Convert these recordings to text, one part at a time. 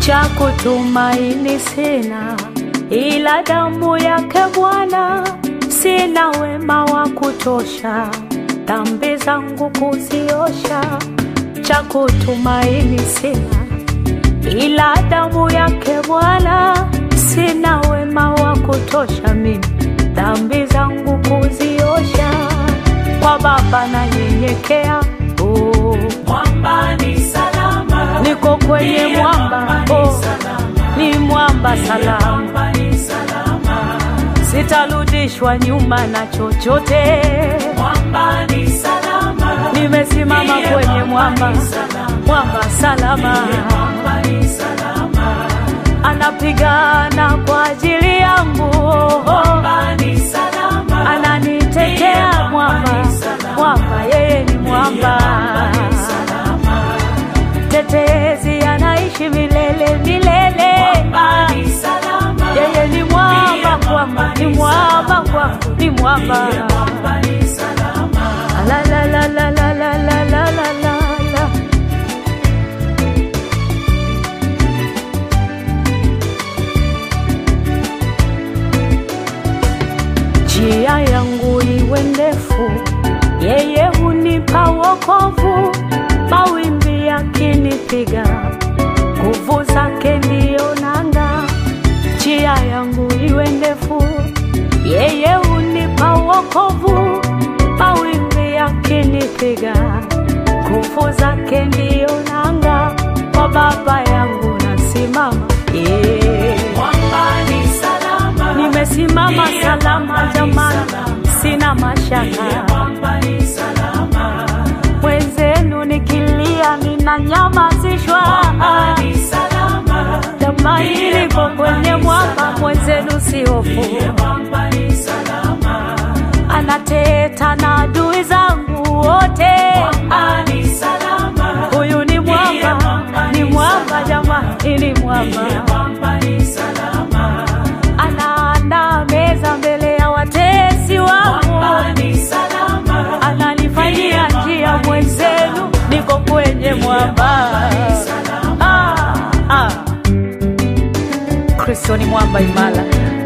cha kutumaini sina, ila damu yake Bwana. Sina wema wa kutosha, dhambi zangu kuziosha. Cha kutumaini sina, ila damu yake Bwana. Sina wema wa kutosha mimi, dhambi zangu kuziosha. Kwa Baba nanyenyekea, oh. Mwamba ni salama, niko kwenye Ndiye mwamba mwamba ni oh. salama, ni mwamba salama, mwamba ni salama, sitarudishwa nyuma na chochote. mwamba ni salama, Nimesimama Ndiye kwenye mwamba mwamba, ni salama, mwamba salama, mwamba ni salama, anapigana kwa ajili yangu, mwamba ni salama, ananitetea mwamba, mwamba yeye ni mwamba, ni salama, tetezi anaishi milele milele. mwamba ni salama, Yeye ni mwamba kwangu, ni mwamba kwangu, ni mwamba. mwamba ni salama, La la la la la la la la la la la. Njia yangu iwe ndefu, yeye hunipa wokovu. Mawimbi yakinipiga, nguvu zake ndiyo nanga. Njia yangu iwe ndefu, yeye hunipa wokovu. Mawimbi yakinipiga, nguvu zake ndiyo nanga. Kwa Baba yangu nasimama, yeah. mwamba ni salama, Nimesimama salama jamani, sina mashaka. mwamba ni salama, Mwenzenu nikilia ninanyamazishwa. mwamba ni salama, Jamani, niko kwenye mwamba, mwenzenu si hofu. mwamba ni salama, Anateta na adui zangu wote. mwamba ni salama, Huyu ni mwamba, ni mwamba jamani, ni mwamba. mwamba ni salama, Anaandaa meza mbele ya watesi wangu. mwamba ni salama, ananifanyia njia mwenzenu, niko kwenye mwamba. Ah, ah. Kristo ni mwamba imara,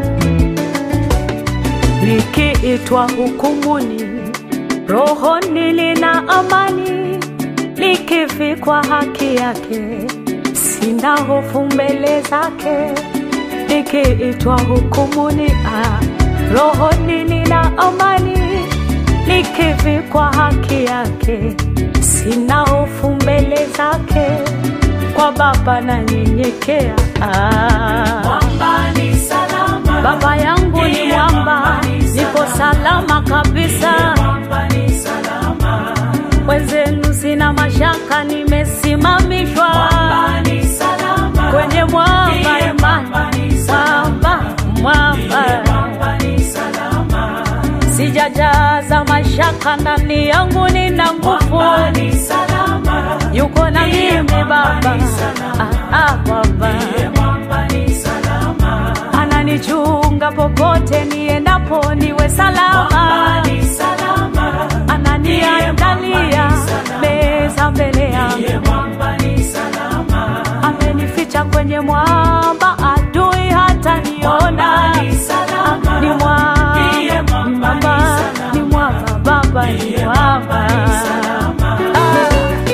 likiitwa hukumuni, rohoni lina amani, likivikwa haki yake, sina hofu mbele zake likiitwa hukumuni, ah, rohoni lina amani, likivikwa haki yake, sina hofu mbele zake, kwa Baba nanyenyekea. Ah, mwamba ni salama, Baba yangu ni mwamba, niko salama kabisa, mwamba ni salama, mwenzenu sina mashaka, nimesimamishwa mwamba ni salama, kwenye mwamba imani, mwamba ni salama, mwamba mwamba mwamba ni salama, sijajaza mashaka ndani yangu, nina nguvu, mwamba ni salama, yuko na mimi Baba. Ah, ah, Baba mwamba ni salama, ananichunga popote niendapo, niwe salama, mwamba ni salama, ananiandalia meza mbele yangu, mwamba ni salama, amenificha kwenye mwamba, adui hata niona. ni salama, Ni mwamba, Ndiye ni mwamba, ni mwamba, salama. ni mwamba, Baba ni mwamba. salama. Ah.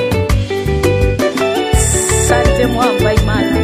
Asante mwamba imara.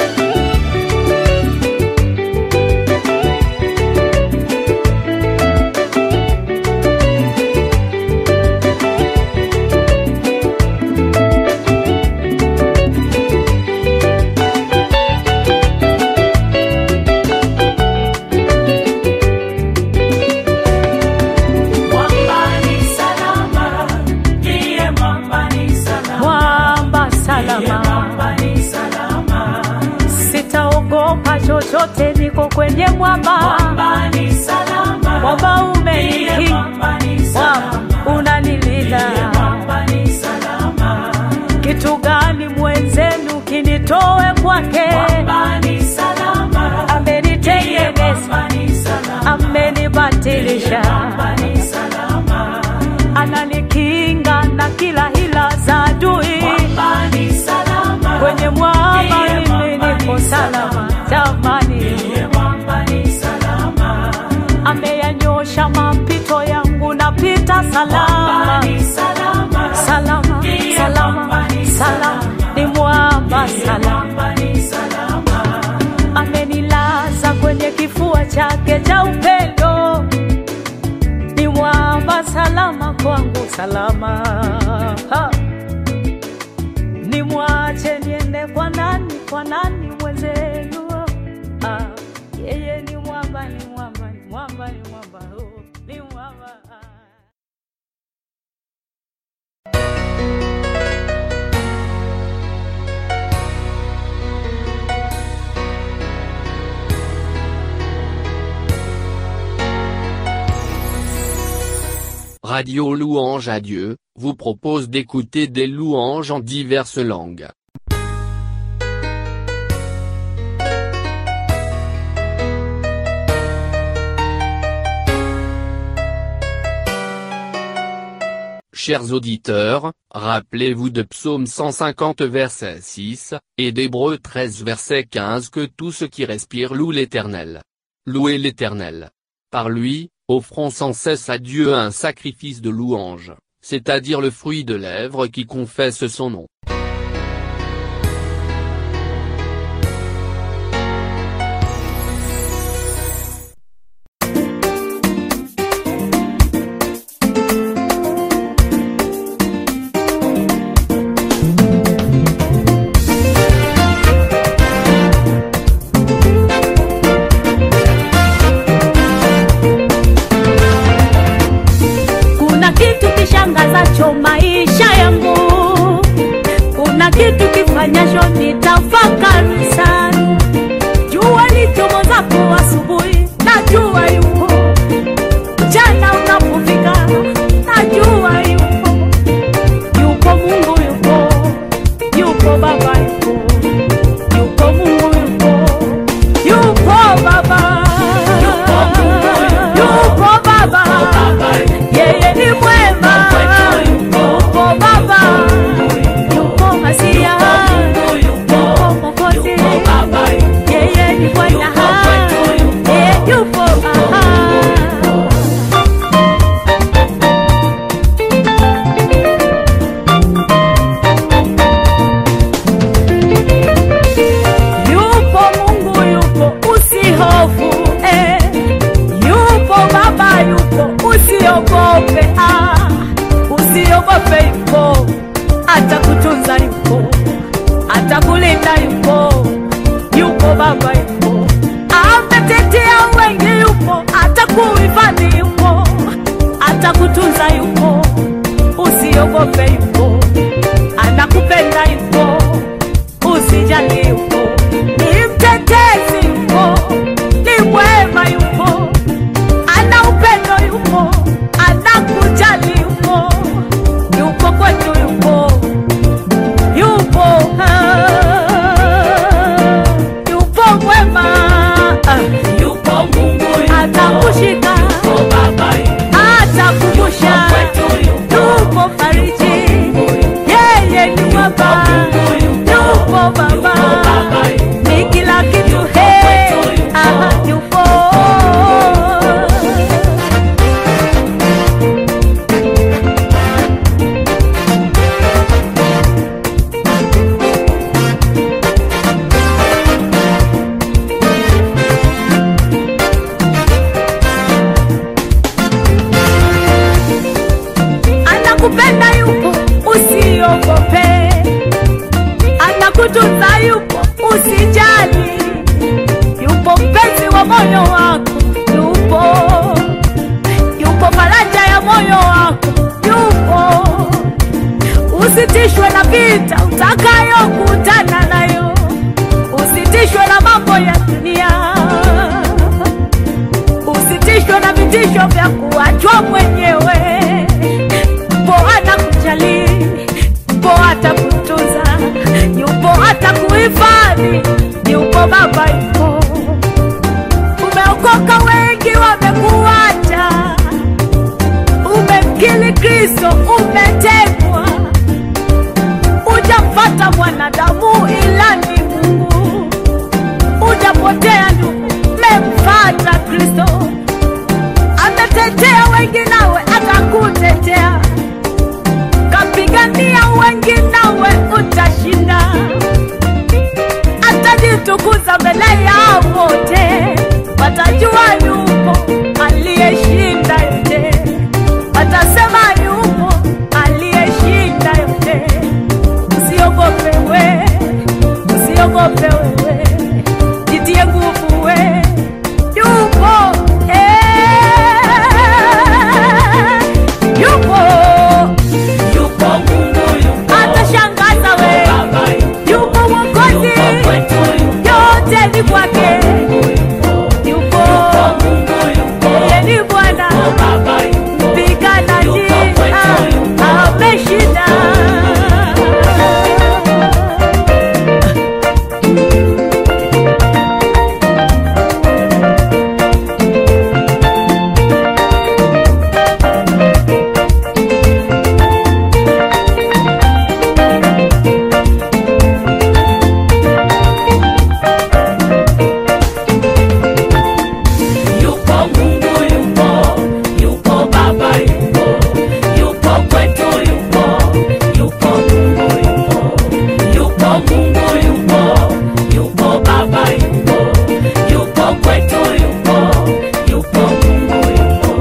Mwamba ni salama, ndiye mwamba ni salama, Mwamba salama, mwamba ni salama, sitaogopa chochote, niko kwenye mwamba. mwamba ni salama, Mwamba ndiye umenikinga, mwamba ni mwamba salama, unanilinda. mwamba ni salama, Kitu gani mwenzenu kinitoe kwake? mwamba ni salama, Amenitengeneza, mwamba ni salama, amenibatilisha, mwamba ni salama, ananikinga na kila hila za adui. mwamba ni salama, Kwenye mwamba Ndiye mimi mwamba niko salama jamani, Ndiye mwamba ni salama. ameyanyosha mapito yangu, napita Mwamba salama ni salama. salama Ndiye salama mwamba ni salama, salama. ni mwamba Ndiye salama, mwamba ni salama. amenilaza kwenye kifua chake cha upendo, ni mwamba salama kwangu salama ha. Nimwache niende kwa nani, kwa nani mwenzenu? Ah, yeye ni mwamba, ni mwamba, ni mwamba, ni mwamba, oh, ni mwamba ah. Radio Louange à Dieu, vous propose d'écouter des louanges en diverses langues. Chers auditeurs, rappelez-vous de Psaume 150 verset 6, et d'Hébreux 13 verset 15 que tout ce qui respire loue l'Éternel. Louez l'Éternel. Par lui, offrons sans cesse à Dieu un sacrifice de louange, c'est-à-dire le fruit de lèvres qui confesse son nom. Kuna kitu kishangazacho maisha yangu, kuna kitu kifanyacho nitafakari sana. Jua lichomozapo asubuhi, najua yupo. Mchana unapofika, najua yupo. Yupo Mungu, yupo, yupo Baba, yupo, yupo Mungu, yupo, yupo Baba, Yupo Mungu, yupo. yupo Baba, Baba yeye ni mwema, Kwetu yupo. yupo Baba, yupo Masia, Mungu yupo. yupo Mwokozi, Yupo Baba yupo. yeye ni Bwana, Yupo kwetu yupo. yeye yupo aha. Yupo Mungu yupo, usihofu eh. Yupo Baba yupo, usiogope ah. Usiogope yupo, atakutunza yupo, atakulinda yupo, yupo Baba yupo, ametetea wengi yupo, atakuhifadhi yupo, atakutunza yupo, usiogope yupo, anakupenda yupo usijali yupo, ni mtetezi yupo, ni mwema yupo, ana upendo yupo, anakujali yupo, yupo kwetu yupo, yupo ah, yupo mwema ah, Yupo Mungu yupo. atakushika Yupo Baba yupo. atakumbusha Kwetu yupo. yupo fariji yeye ni mwamba Mungu yupo. yupo baba Baba yupo. ni kila kitu he aha yupo atamtukuza mbele ya wote, watajua yupo aliyeshinda yote, watasema yupo aliyeshinda yote. Usiogope we, usiogope wewe, jitie nguvu we, yupo eh, yupo Yupo Mungu, yupo atashangaza we, Baba, yupo yupo Mwokozi, yupo kwetu, yupo yote ni kwake, yupo Mungu, yupo yeye ni Bwana Baba, yupo mpiganaji, Yupo kwetu, ah, yupo. ameshinda. Yupo Mungu, yupo yupo Baba, yupo yupo kwetu, yupo yupo Mungu, yupo yupo Mungu, yupo yupo Baba, yupo yupo kwetu, yupo yupo Mungu, yupo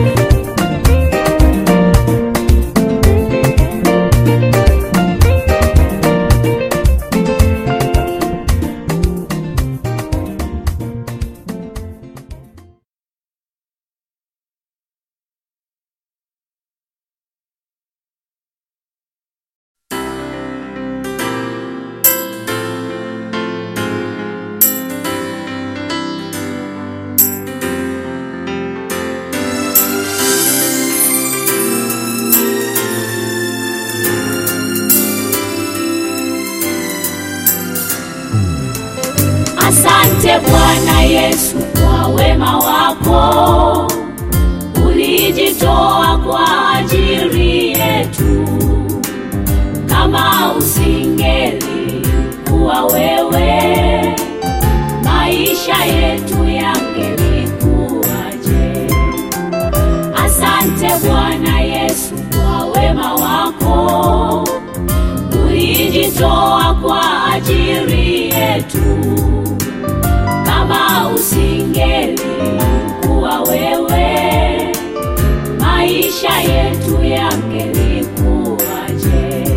Asante Bwana Yesu kwa wema wako, ulijitoa kwa ajili yetu. Kama usingeli kuwa wewe, maisha yetu yangelikuwaje? Asante Bwana Yesu kwa wema wako, ulijitoa kwa ajili yetu kama usingeli kuwa wewe, maisha yetu yangelikuwaje?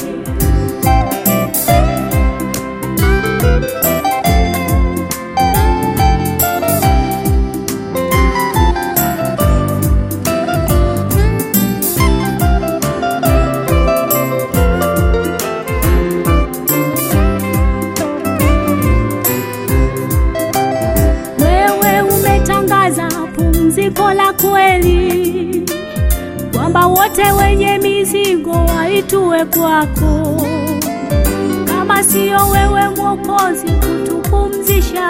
Wewe umetangaza pumziko la kweli, kwamba wote wenye mizigo waitue kwako. Kama siyo wewe Mwokozi kutupumzisha,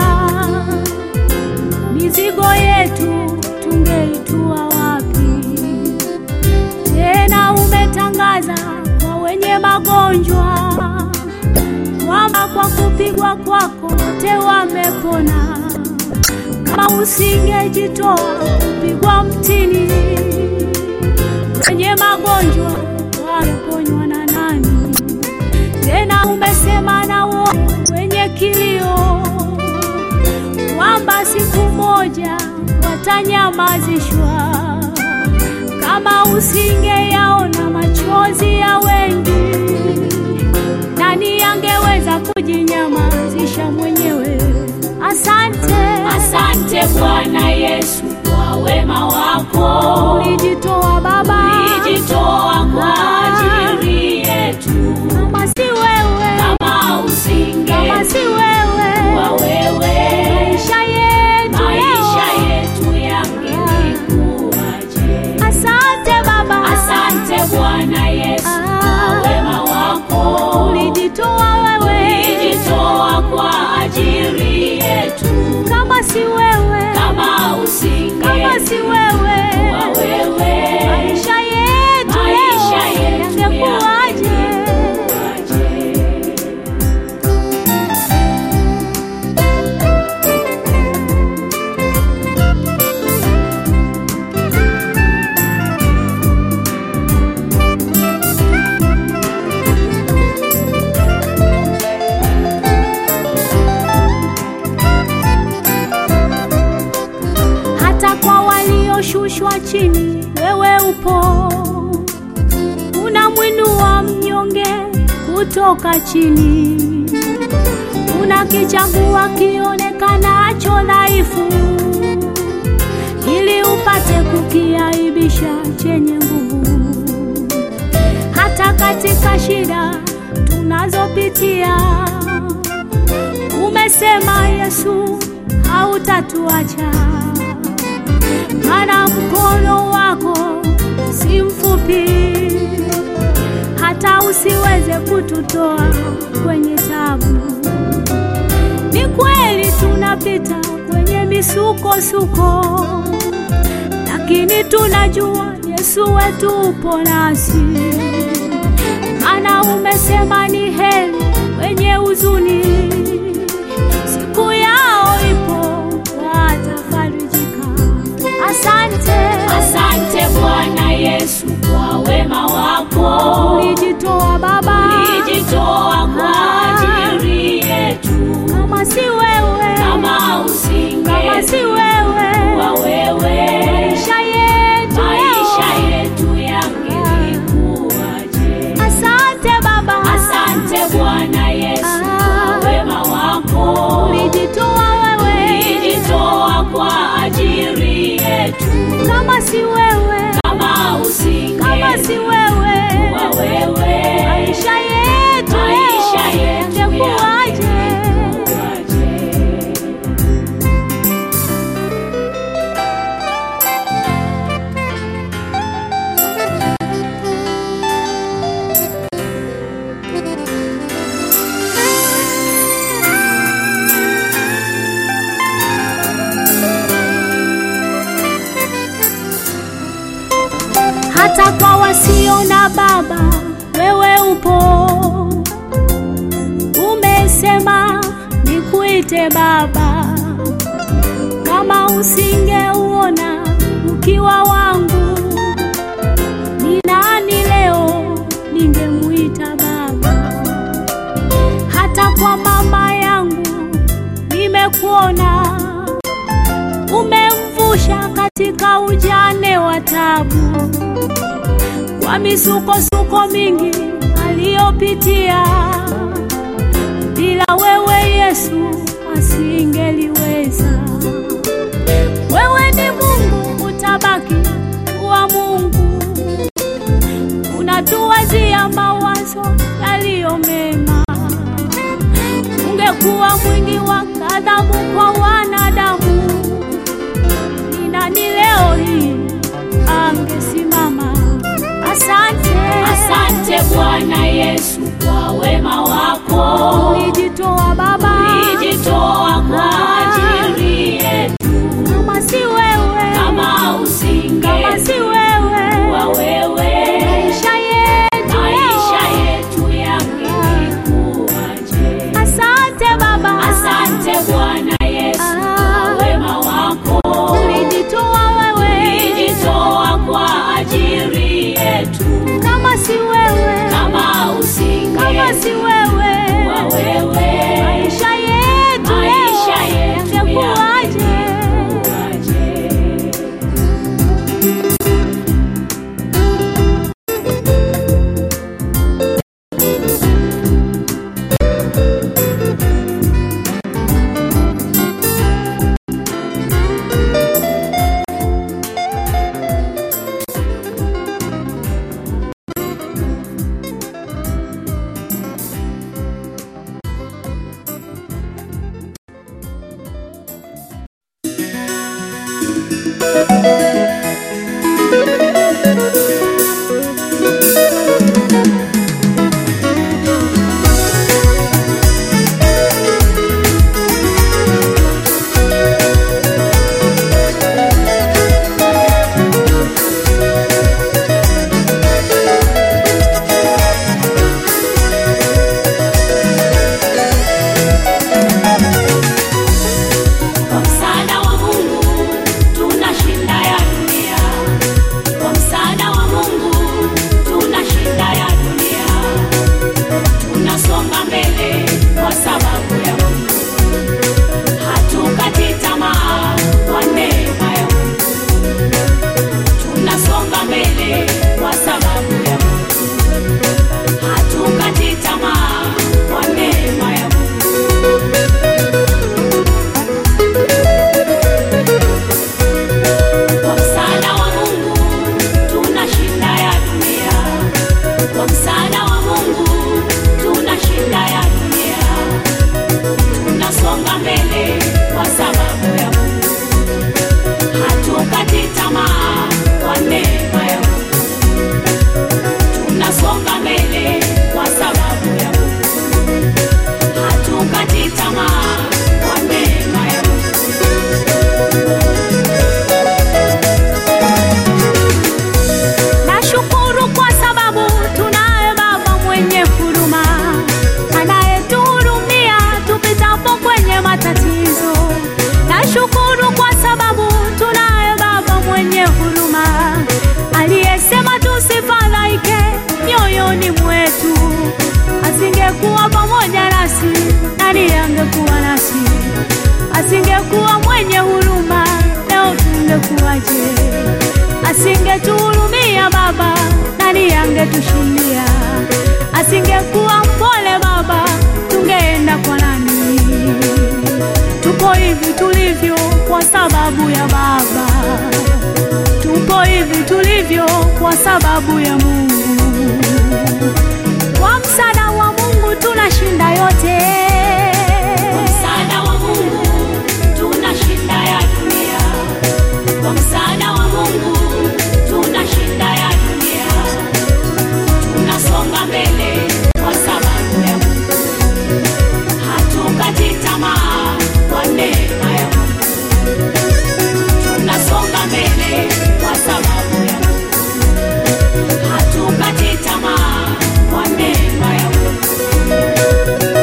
mizigo yetu tungeitua wapi? Tena umetangaza kwa wenye magonjwa kwamba kwa kupigwa kwako wote wamepona. Kama usingejitoa kupigwa mtini, wenye magonjwa waliponywa na nani? Tena umesema na wote wenye kilio kwamba siku moja watanyamazishwa. Kama usingeyaona machozi ya wengi, nani angeweza kujinyamazisha mwenyewe? Asante, Asante Bwana Yesu kwa wema wako, ulijitoa Baba, ulijitoa kwa ajili yetu. kama si wewe, Kama usinge kama si wewe, kuwa wewe, maisha yetu maisha leo. yetu yangelikuwaje? Asante Baba, Asante Bwana Yesu Ah. kwa wema wako, ulijitoa wewe, ulijitoa kwa ajili yetu. kama si wewe, Kama usinge kama si wewe, kuwa wewe, anashushwa chini, wewe upo unamwinua mnyonge kutoka chini, unakichagua kionekanacho dhaifu, ili upate kukiaibisha chenye nguvu. Hata katika shida tunazopitia, umesema Yesu hautatuacha, maana mkono wako si mfupi hata usiweze kututoa kwenye tabu. Ni kweli tunapita kwenye misukosuko, lakini tunajua Yesu wetu upo nasi, maana umesema ni heri wenye huzuni, siku yao ipo watafarijika. Asante, Asante Bwana Yesu kwa wema wako, ulijitoa Baba, ulijitoa kwa ajili yetu. kama si wewe, Kama kama si usinge wewe, wa wewe, maisha yetu maisha leo. yetu yangelikuwaje? Asante Baba, Asante Bwana Yesu kwa wema wako, ulijitoa wewe, ulijitoa kwa ajili yetu. kama si wewe, Kama usinge kama si wewe, wa wewe, maisha yetu maisha leo yetu yangekuwaje? yangelikuwaje? hata kwa wasio na baba wewe upo. Umesema nikuite baba, kama usingeuona ukiwa wangu, ni nani leo ningemuita baba? Hata kwa mama yangu nimekuona umemvusha katika ujane wa tabu, kwa misukosuko mingi aliyopitia. Bila wewe Yesu asingeliweza. Wewe ni Mungu, utabaki kuwa Mungu, unatuwazia mawazo yaliyo mema. Ungekuwa mwingi wa ghadhabu kwa wanadamu, ni nani leo hii angesimama? Asante, Asante Bwana Yesu kwa wema wako, ulijitoa Baba, ulijitoa kwa ajili yetu. kama si wewe, Kama usinge kama si wewe, wa wewe, maisha yetu maisha leo. yetu yangelikuwaje? Asante Baba, Asante Bwana Yesu Ah, kwa wema wako, ulijitoa wewe, ulijitoa kwa ajili yetu. kama si wewe, Kama usinge kama si wewe, wa wewe, maisha yetu maisha leo yetu yangekuwaje? yangelikuwaje? Kwa msaada wa Mungu tunashinda ya mbele kwa sababu ya Mungu. Hatukati tamaa kwa neema ya Mungu. Tunasonga mbele kwa sababu ya Mungu. Hatukati tamaa kwa neema ya Mungu. Nashukuru kwa sababu tunaye Baba mwenye huruma anayetuhurumia tupitapo kwenye matatizo. Nashukuru kwa sababu tunaye Baba mwenye huruma aliyesema tusifadhaike mioyoni mwetu. Asingekuwa pamoja nasi, nani angekuwa nasi? Asingekuwa mwenye huruma, leo tungekuwaje? Asingetuhurumia Baba, nani angetushindia? Asingekuwa mpole Baba, tungeenda kwa nani? Tupo hivi tulivyo kwa sababu ya Baba, tupo hivi tulivyo kwa sababu ya Mungu. Kwa msaada wa Mungu tunashinda yote. Kwa msaada wa Mungu tunashinda ya dunia. Kwa msaada wa Mungu tunashinda ya dunia. Tunasonga mbele kwa sababu ya Mungu. Hatukati tamaa kwa neema ya Mungu. Tunasonga mbele kwa sababu ya Mungu. Hatukati tamaa kwa neema ya Mungu.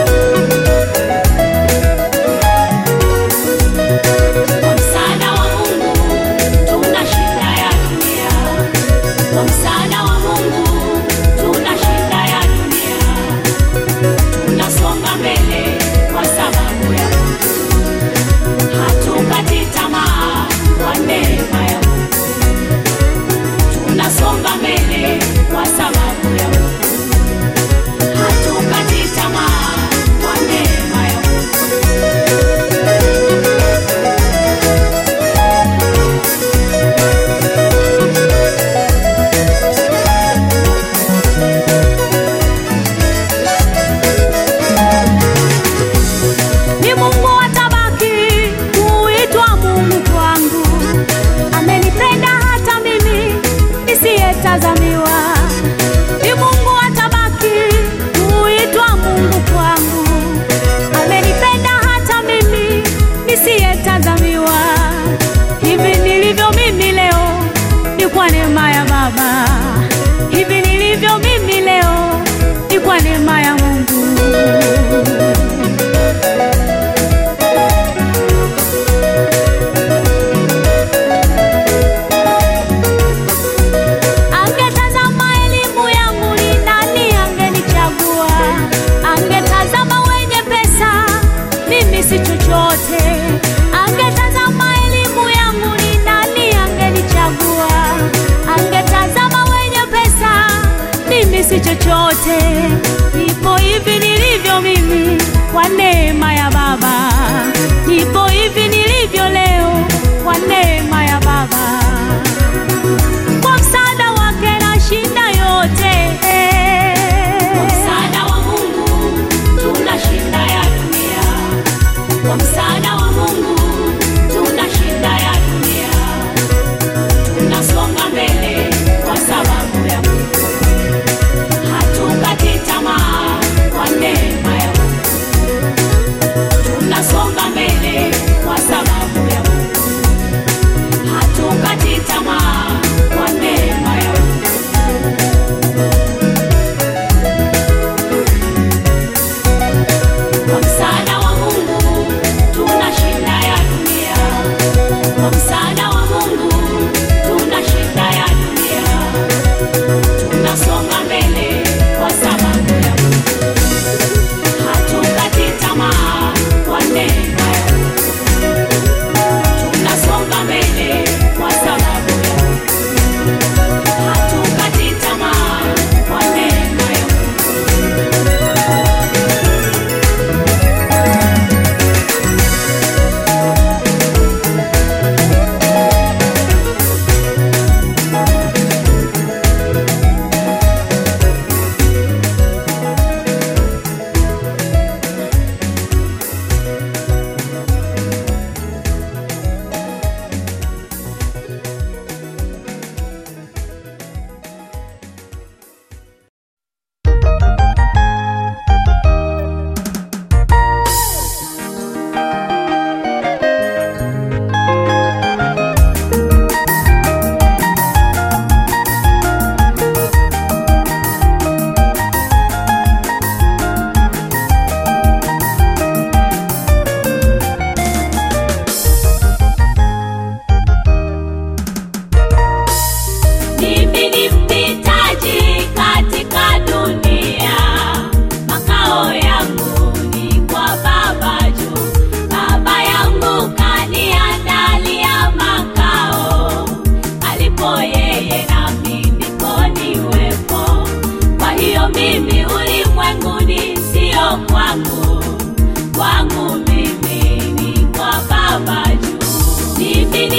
Kwa msaada wa Mungu tunashinda ya dunia. Kwa msaada wa Mungu tunashinda ya dunia. Tunasonga mbele kwa sababu ya Mungu. Hatukati tamaa kwa neema ya Mungu. Tunasonga mbele kwa sababu ya Mungu. Hatukati tamaa kwa neema ya Mungu. ni Mungu atabaki kuitwa Mungu kwangu. Amenipenda hata mimi nisiyetazamiwa. Ni Mungu atabaki kuitwa Mungu kwangu. Amenipenda hata mimi nisiyetazamiwa. Hivi nilivyo mimi leo ni kwa neema ya Baba. Hivi nilivyo mimi leo ni kwa neema ya Mungu. Angetazama elimu yangu ni nani angenichagua? Angetazama wenye pesa, mimi si chochote. Angetazama elimu yangu ni nani angenichagua? Angetazama wenye pesa, mimi si chochote. Nipo hivi nilivyo mimi kwa neema ya Baba. Nipo hivi nilivyo leo kwa neema ya Baba kwa msaada wake nashinda yote. Kwa msaada wa Mungu tunashinda ya dunia. Kwa msaada wa Mungu tunashinda ya dunia. Tunasonga mbele kwa sababu ya Mungu. Hatukati tamaa kwa neema ya Mungu. Tunasonga mbele kwa sababu ya Mungu. Hatukati tamaa kwa neema ya Mungu. Kwa msaada wa Mungu tunashinda ya dunia. Kwa msaada wa Mungu tunashinda ya dunia. Tunasonga mbele kwa sababu ya Mungu.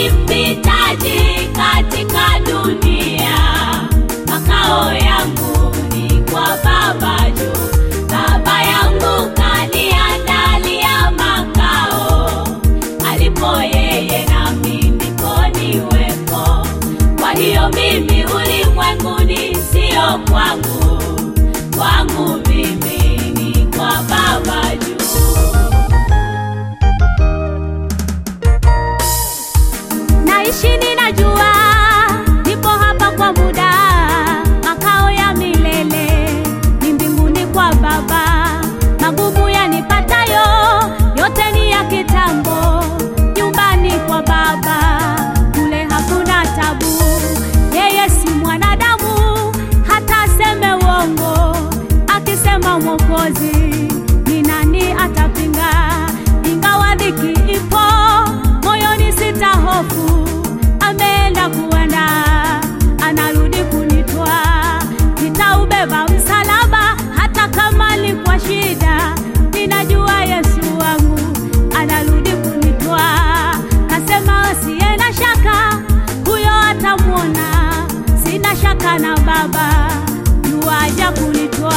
ni mpitaji katika dunia, makao yangu ni kwa Baba juu. Baba yangu kaniandalia makao, alipo yeye nami ndipo niwepo. Kwa hiyo mimi ulimwenguni sio kwangu, kwangu mimi ni kwa Baba juu. naishi ninajua nipo hapa kwa muda makao ya milele ni mbinguni kwa baba magumu yanipatayo yote ni ya kitambo nyumbani kwa baba kule hakuna tabu yeye si mwanadamu hata aseme uongo akisema mwokozi ni nani atapinga ingawa dhiki ipo moyoni sita hofu ameenda kuenda anarudi kunitwa nitaubeba msalaba hata kama ni kwa shida ninajua yesu wangu anarudi kunitwa kasema asiye na shaka huyo atamwona sina shaka na baba yuaja kunitwa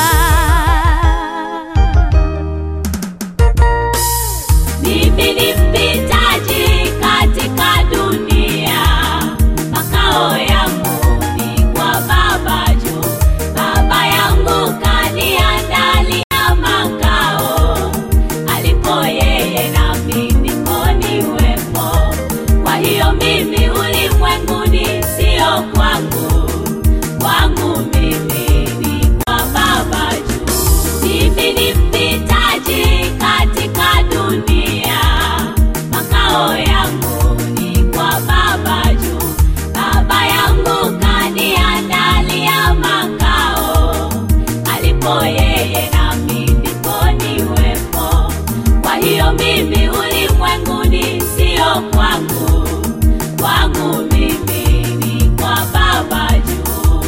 Mimi ni mpitaji katika dunia, makao yangu ni kwa Baba juu. Baba yangu kaniandalia makao, alipo yeye nami ndipo niwepo. Kwa hiyo mimi ulimwenguni sio kwangu, kwangu mimi ni kwa Baba juu. Mimi ni mpitaji katika dunia, makao yangu ni kwa Baba juu. Baba yangu kaniandalia makao, alipo yeye nami ndipo niwepo. Kwa hiyo mimi ulimwenguni sio kwangu, kwangu mimi ni kwa Baba juu.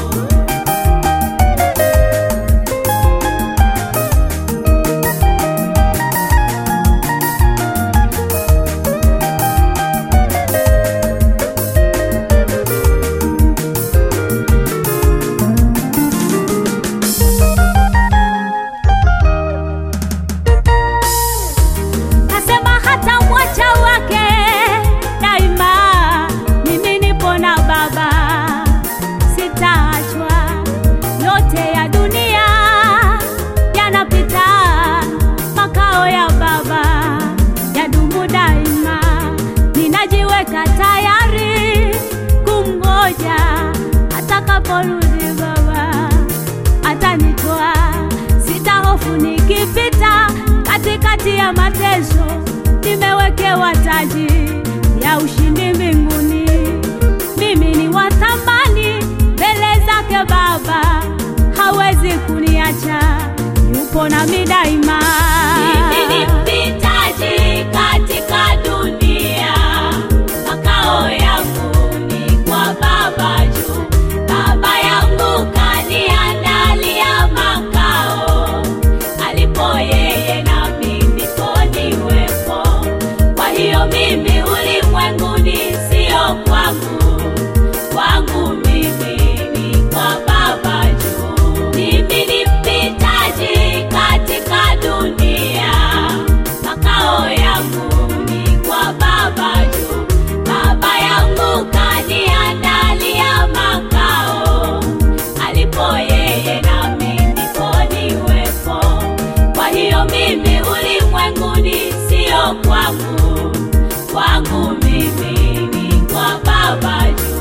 kasema hata mwacha wake daima mimi nipo na baba sitaachwa yote ya dunia yanapita makao ya baba yadumu daima ninajiweka tayari kumgoja atakaporudi baba atanitoa sitahofu nikipita katikati ya mateso nimewekewa taji ya ushindi mbinguni mimi ni wa thamani mbele zake baba hawezi kuniacha yupo nami daima Mimi ni mpitaji katika dunia, makao yangu ni kwa Baba juu. Baba yangu kaniandalia makao, alipo yeye nami ndipo niwepo. Kwa hiyo mimi ulimwenguni sio kwangu, kwangu mimi ni kwa Baba juu. Mimi ni mpitaji katika dunia, makao yangu ni kwa Baba juu. Baba yangu kaniandalia makao, alipo yeye nami ndipo niwepo. Kwa hiyo mimi ulimwenguni sio kwangu, kwangu mimi ni kwa Baba juu.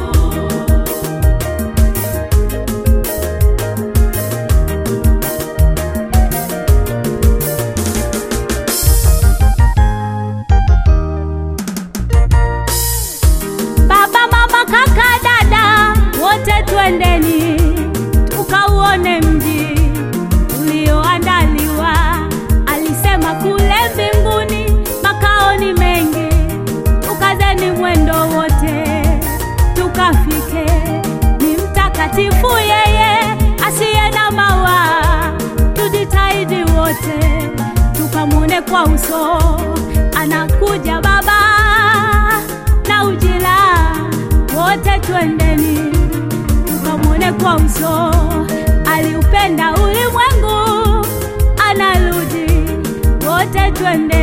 baba mama kaka dada wote twendeni tukauone mji ulioandaliwa alisema kule mbinguni makao ni mengi tukazeni mwendo wote tukafike ni mtakatifu yeye asiye na mawa tujitahidi wote tukamwone kwa uso anakuja baba na ujira kwa uso, aliupenda ulimwengu, anarudi wote twende